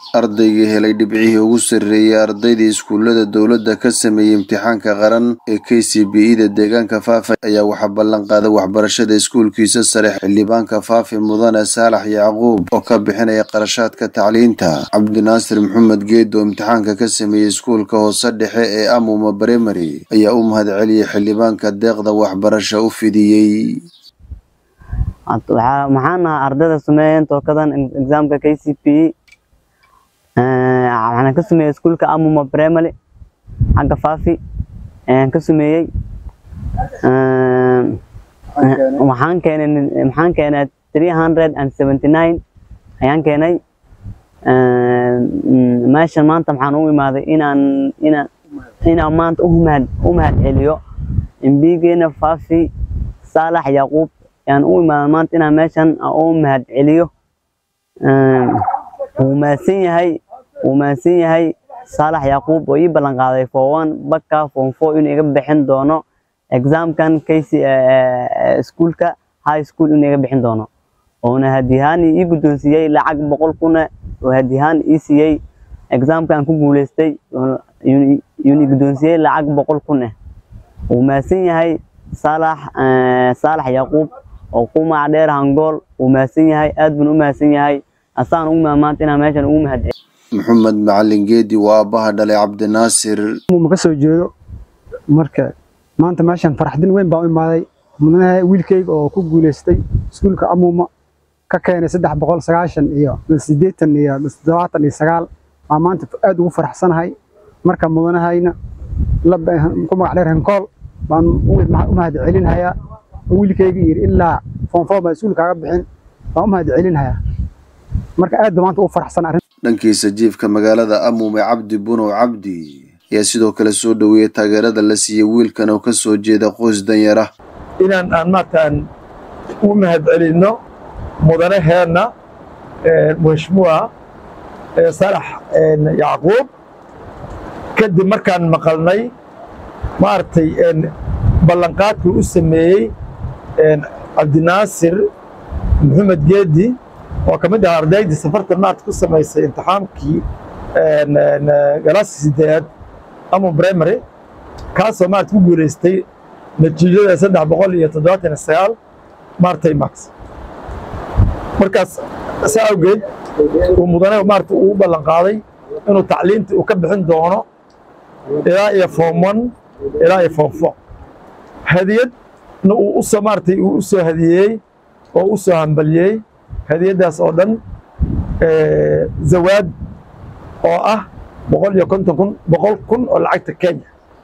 ardaygii helay dhibcihii ugu sarreeyey ardaydii iskuullada dowladda ka sameeyey imtixaanka qaran ee k c b e da deegaanka faafi ayaa waxaa ballan qaaday waxbarashada iskuulkiisa sare xildhibaanka faafi mudane saalax yacquub oo ka bixinaya qarashaadka tacliinta cabdinaasir maxamed geed oo imtixaanka ka sameeyey iskuulka hoose dhexe ee amuma bremary ayaa u mahadceliyey xildhibaanka deeqda waxbarasho u fidiyey maxaana ardayda sameeyeen tookadan exaamka k c p waxaan ka sameeyey iskuulka amuma primary xagga faafi ayaan ka sameeyey waxaan keenay maxaan keenay three hundred and seventy nine ayaan keenay meeshan maanta maxaan u imaaday inaan inaan inaan maanta umahad u mahad celiyo embigeena faafi saalax yaquub ayaan u imaaday maanta inaan meeshan u mahad celiyo wuu mahadsan yahay wuu mahadsan yahay saalax yaquub oo ii ballan qaaday forone baka form four inuu iga bixin doono exaamkan kc iskuulka high school inuu iga bixin doono oona hadiyahaan ii guddoonsiiyey lacag boqol kuna oo hadiyahaan ii siiyey exaamkan ku guuleystay yuni guddoonsiiyey lacag boqol kun ah wuu mahadsan yahay saalax saalax yaquub oo qumac dheer hangool wuu mahadsan yahay aad bun u mahadsan yahay asaan ugu maamaanta inaan meeshan ugu mahad maxamed macalin geedi waa aabbaha dhalay cabdinaasir ma ka soo jeedo marka maanta meeshan faraxdin weyn baan u imaaday mudanaha wiilkayga oo ku guuleystay iskuulka amuuma ka keenay saddex boqol sagaashan iyo siddeetan iyo toddobaatan iyo sagaal baan maanta aad ugu faraxsanahay marka mudanahayna ku magac dheer henkool baan u mahad celinhayaa wiilkayga yiri ilaa foonfoon baan iskuulkaaga bixin baan u mahad celinhayaa marka aad baan maanta ugu faraxsan arrin dhankiisa jiifka magaalada amuume cabdi bunow cabdi ayaa sidoo kale soo dhoweeyey taageerada la siiyey wiilkan oo ka soo jeeda qoys danyara inaan aan maartaan u mahad celinno mudanaheenna mashmuuca salax yacquub kadib markaan maqalnay maaragtay ballanqaadkuu u sameeyey cabdinaasir maxamed geedi oo ka mid ah ardaydii safarta maarta ku samaysay imtixaankii galaaska sideedaad amu primary kaasoo maarta ku guulaystay natiijada saddex boqol iyo toddobaatan iyo sagaal maartay max markaas saa awgeed uu mudane maarta uu u ballan qaaday inuu tacliinta uu ka bixin doono ilaa iyo form one ilaa iyo form four hadiyadna uu usoo maartay uu u soo hadiyeeyey oo u soo hambaliyey hadiyaddaas oo dhan zawaad oo ah boqol iyo konton kun boqol kun oo lacagta kenya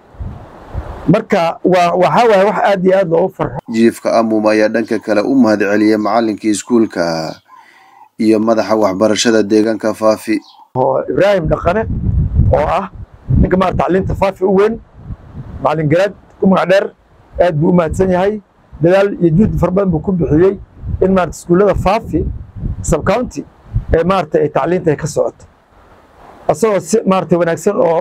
marka waa waxaa waaye wax aad iyo aad loogu farxo jiifka amum ayaa dhanka kale u mahad celiyey macallinkii iskuulka iyo madaxa waxbarashada deegaanka faafi oo ibraahim dhaqane oo ah ninka maarata tacliinta faafi u weyn macallin garaad ku magac dheer aad buu u mahadsan yahay dadaal iyo juhdi fara badan buu ku bixiyey in maarata iskuullada faafi subcounty ee maarata ay tacliinta ay ka socoto asagoo si maarata wanaagsan oo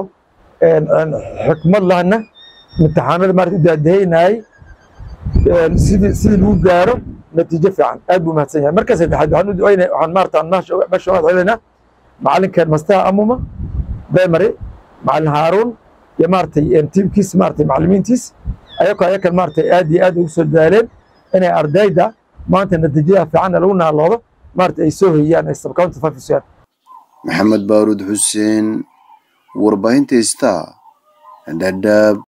xikmad lahna imtixaanada maarata u daadahaynayay sidii sidii lagu gaaro natiijo fiican aad buu mahadsan yahay marka saddexaad waxaan u ducaynay waxaan maarata meesha mahad celinaynaa macallinkeen mastaha amuma primary macallin haaruun iyo maaratay tiimkiis maaratay macallimiintiis ayakoo ayakan maaratay aad iyo aad ugu soo dadaaleen inay ardayda maanta natiijada fiicanna lagu naaloodo maarata ay soo hoyiyaan ay subcounty fafisiyaan maxamed baaruud xuseen warbaahinta star dhadhaab